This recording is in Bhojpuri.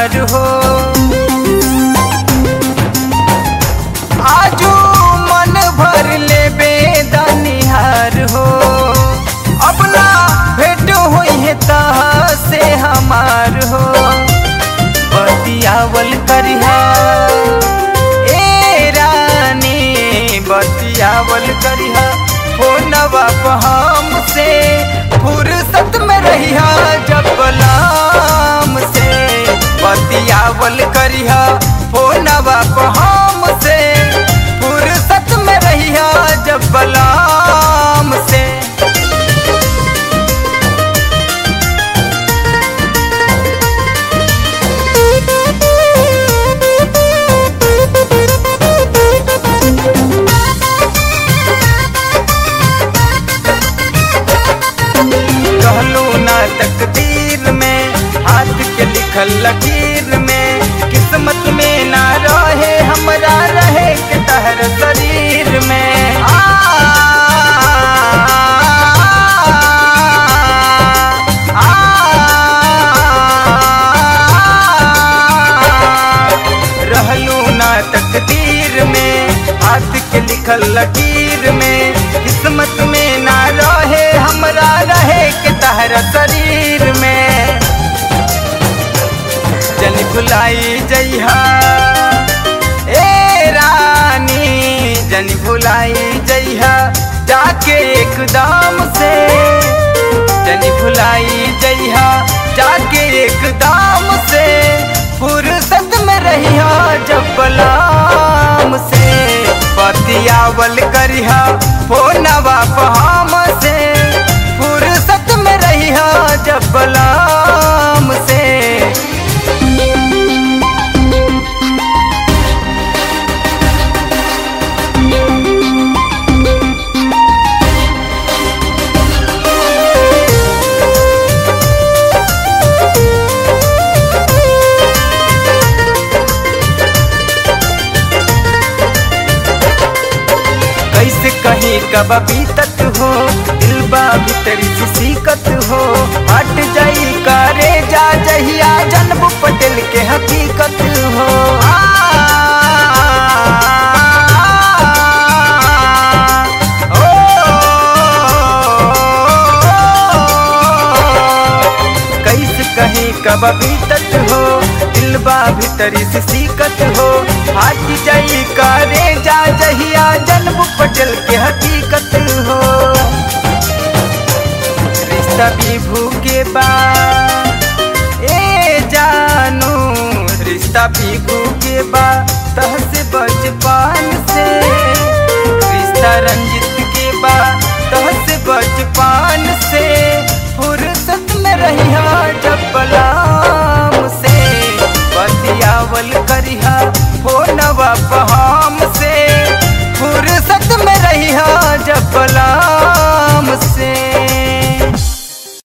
निहार हो आजू मन भर ले बेदनिहार हो अपना भेंट हुई है तह से हमार हो बतियावल करिहा ए रानी बतियावल करिहा फोनवा पर हमसे फुर्सत में रहिहा जब गुलाम से बतियावल करिहा फोनवा पर हमसे फुर्सत में रहिहा जब गुलाम से कहलू ना तकदीर में हाथ के लिखल लकीर में किस्मत में ना रहे हमरा रहे के तहर शरीर में आ, आ, रहलू ना तकदीर में हाथ के लिखल लकीर में किस्मत में ना रहे हमरा रहे के तहरा शरीर में जन भुलाई जइहा ए रानी जन भुलाई जइहा जाके एकदम से जन भुलाई जइहा जाके एकदम से फुर्सत में रहिहा जब बलाम से बतियावल करिहा फोनवा पहाम से फुर्सत में रहिहा जब बलाम से कैसे कहीं कब बीतत हो दिल बा भीतर से सीकत हो हट जाई करे जा जहिया जन्म पटेल के हकीकत हो आ, ओ, कैसे कहीं कब बीतत हो दिल बा भीतरी से सीकत हो हाथ जाई करे जा जहिया जन्म पटल के हकीकत हो रिश्ता भी भूखे बा ए जानू रिश्ता भी भूखे बा तह से बचपन से रिश्ता रंजित के बा तह से बचपन से फुर्सत में रहिया जब बलाम से बतियावल करिहा फोनवा पर हम